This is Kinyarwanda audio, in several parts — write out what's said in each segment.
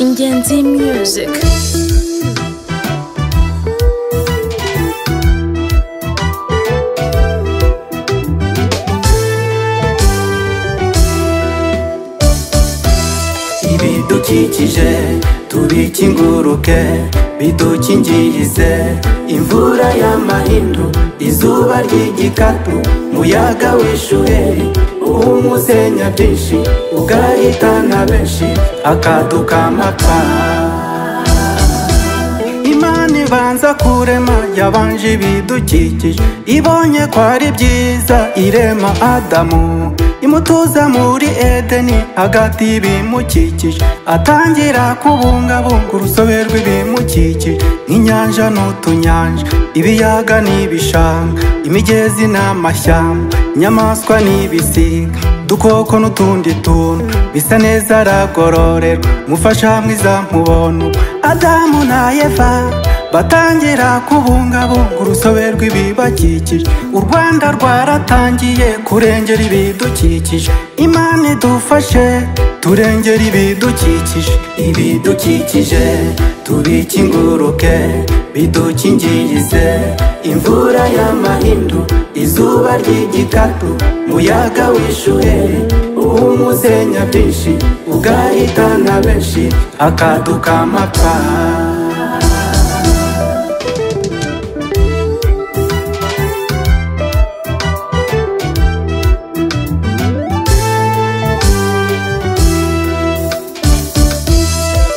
Ingenzi Music ibidukikije tubikinguruke bidukingirize imvura y'amahindu izuba ry'igikatu muyaga w'ishuheri uw'umusenya byinshi ugahitana benshi akadukamakara imana ibanza kurema yabanje ibidukikije ibonye ko ari byiza irema adamu imutuza muri edeni hagati y'ibimukikije atangira kubungabunga urusobe rw'ibimukikije nk'inyanja n'utunyanja ibiyaga n'ibishanga imigezi n'amashyamba inyamaswa n'ibisiga dukoko n'utundi tuntu bisa neza aragororerwa mufasha mwiza mubono adamu na eva batangira kubungabunga urusobe rw'ibibakikije u rwanda rwaratangiye kurengera ibidukikije imana idufashe turengera ibidukikije ibidukikije tubikinguruke bidukingirize imvura y'amahindu izuba ry'igikatu muyaga w'ishuheri uw'umusenya byinshi ugahitana benshi akadukamakara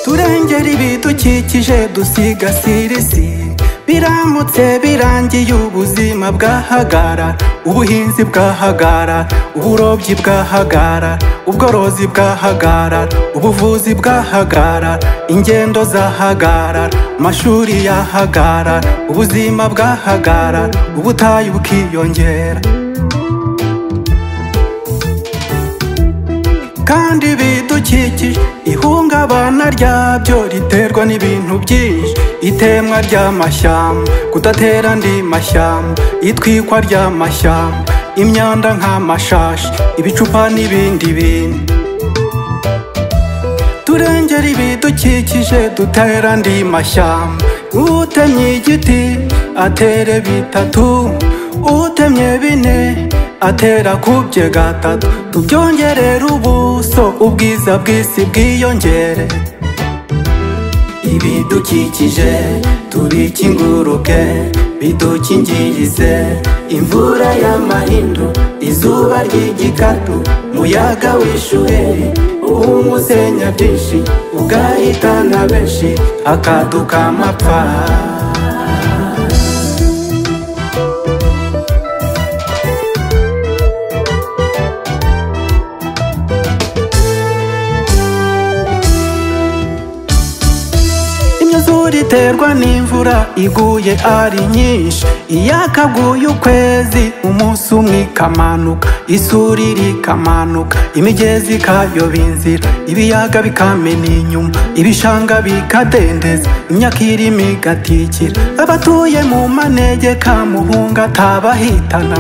turengera ibidukikije dusigasira isi biramutse birangiye ubuzima bwahagara ubuhinzi bwahagara uburobyi bwahagara ubworozi bwahagara ubuvuzi bwahagara ingendo zahagara amashuri yahagara ubuzima bwahagara ubutayu bukiyongera kandi bidukikije ihungabana ryabyo riterwa n'ibintu byinshi itemwa ry'amashyamba kudatera andi mashyamba itwikwa ry'amashyamba imyanda nk'amashashi ibicupa n'ibindi bintu turengera ibidukikije dutera andi mashyamba utemye igiti atere bitatu utemye bine atera kubye gatatu tubyongerere ubuso ubwiza bw'isi bwiyongere ibidukikije tubikinguruke bidukingirize imvura y'amahindu izuba ry'igikatu muyaga w'ishuheri uw'umusenya byinshi ugahitana benshi akadukamapfa imyuzure iterwa n'imvura iguye ari nyinshi iyakaguye ukwezi umunsi umwe ikamanuka isuri rikamanuka imigezi ikayoba inzira ibiyaga bikamena inyuma ibishanga bikadendeza imyaka irimo igatikira abatuye mu manegeka muhunga atabahitana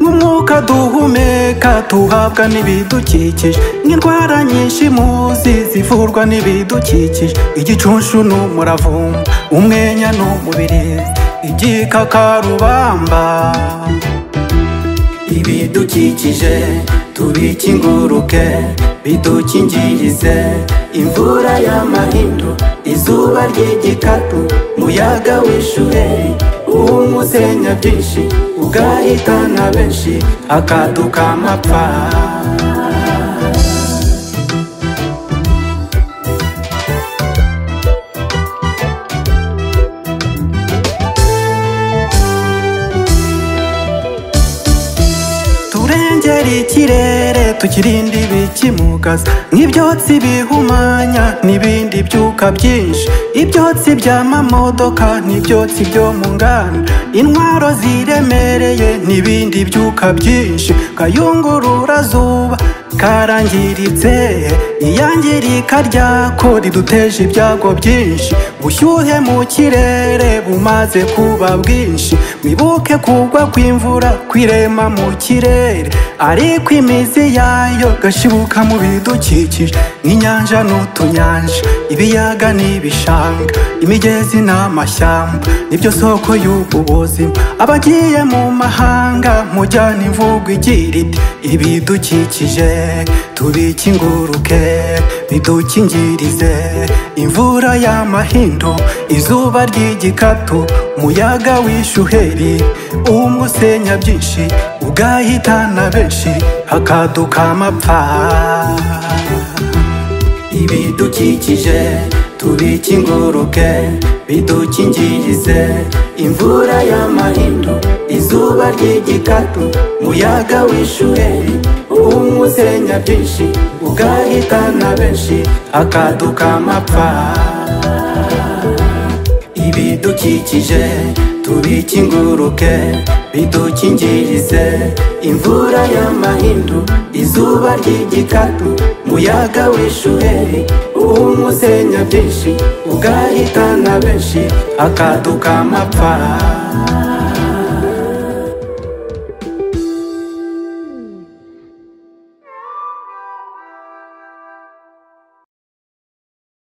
umwuka duhumeka tuhabwa n'ibidukikije nk'indwara nyinshi muzi zivurwa n'ibidukikije igicunshu n'umuravumba umwenya n'umubirizi igikakarubamba ibidukikije tubikinguruke bidukingirize imvura y'amahindu izuba ry'igikatu muyaga w'ishuheri uw'umusenya byinshi ugahitana benshi akadukamapfa turengera ikirere tukirinda ibikimugaza nk'ibyotsi bihumanya n'ibindi byuka byinshi ibyotsi by'amamodoka n'ibyotsi byo mu nganda intwaro ziremereye n'ibindi byuka byinshi kayungururazuba karangiritse iyangirika ryako riduteje ibyago byinshi bushyuhe mu kirere bumaze kuba bwinshi nibuke kugwa kw'imvura kwirema mu kirere ariko imizi yayo gashibuka mu bidukikije nk'inyanja n'utunyanja ibiyaga n'ibishanga imigezi n'amashyamba nibyo soko y'ubwo buzima abagiye mu mahanga mujyana imvugo igira iti ibidukikije tubikinguruke bidukingirize imvura y'amahindo izuba ry'igikatu umuyaga w'ishuheri umusenya byinshi ugahitana benshi hakaduka amapfa ibidukikije tubikinguruke bidukingirize imvura y'amahindo izuba ry'igikatu umuyaga w'ishuheri umusenya byinshi ugahitana benshi akaduka amapfa ibidukikije tubikinguruke bidukingirize imvura y'amahindu izuba ry'igikatu muyaga w'ishuheri umusenya byinshi ugahitana benshi akaduka amapfa